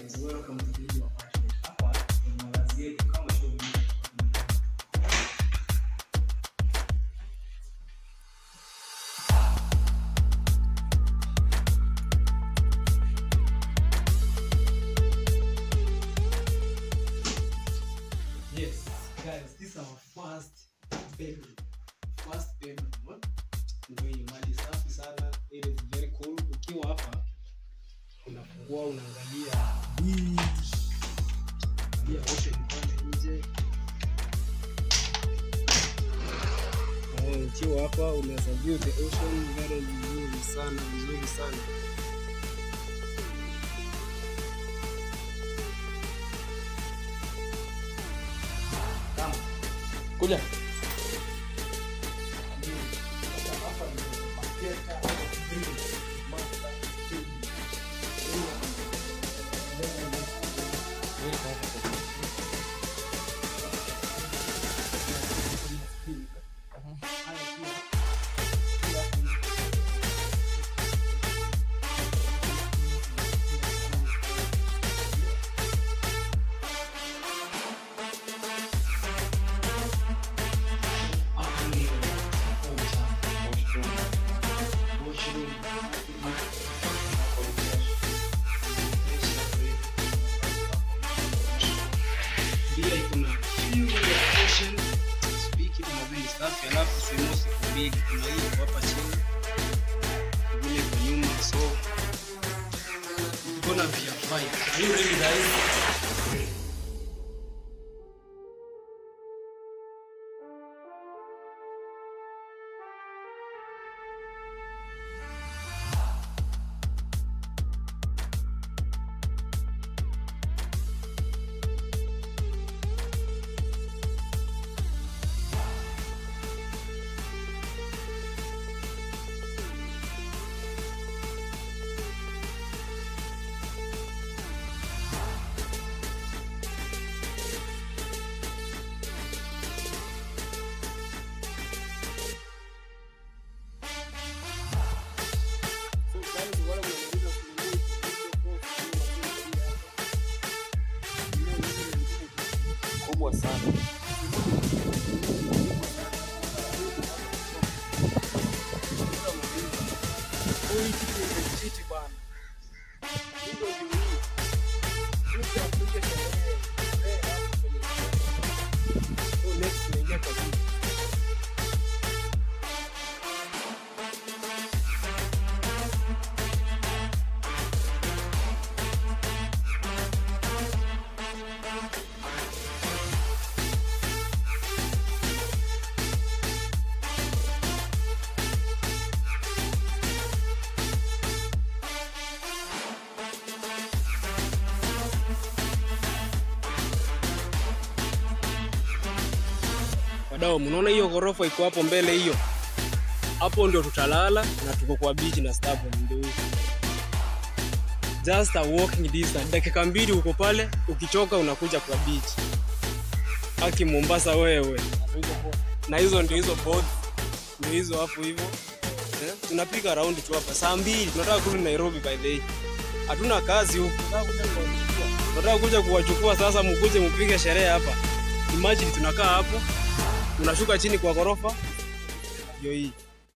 guys, welcome to Video Apartment. Hapa ni malazi yetu kama show hii. Yes, guys, this is our first bedroom. First bedroom. huh? Ndio hii mali safi sana. It is very cool. Ukiwa hapa unafungua unaangalia beach. Angalia ocean pale nje. Eh, ukiwa hapa unaweza view the ocean very vizuri sana, vizuri sana. Kama Kuja. Bila kuna view ya ocean, speaking of very safi, alafu sehemu siku mbili kuna hii hapa chini vile kwa nyuma, so it's gonna be a fight. Are you ready guys? Kubwa sana. Wadau, mnaona hiyo ghorofa iko hapo mbele hiyo? Hapo ndio tutalala na tuko kwa beach na staff ndio hiyo. Just a walking distance. Dakika mbili uko pale, ukichoka unakuja kwa beach. Aki Mombasa wewe. Na hizo ndio hizo board. Ndio hizo hapo hivyo. Eh? Tunapiga round tu hapa saa mbili. Tunataka kurudi Nairobi by the way. Hatuna kazi huku. Tunataka kuja kuwachukua sasa, mkuje mpige sherehe hapa. Imagine tunakaa hapo unashuka chini kwa ghorofa ndio hii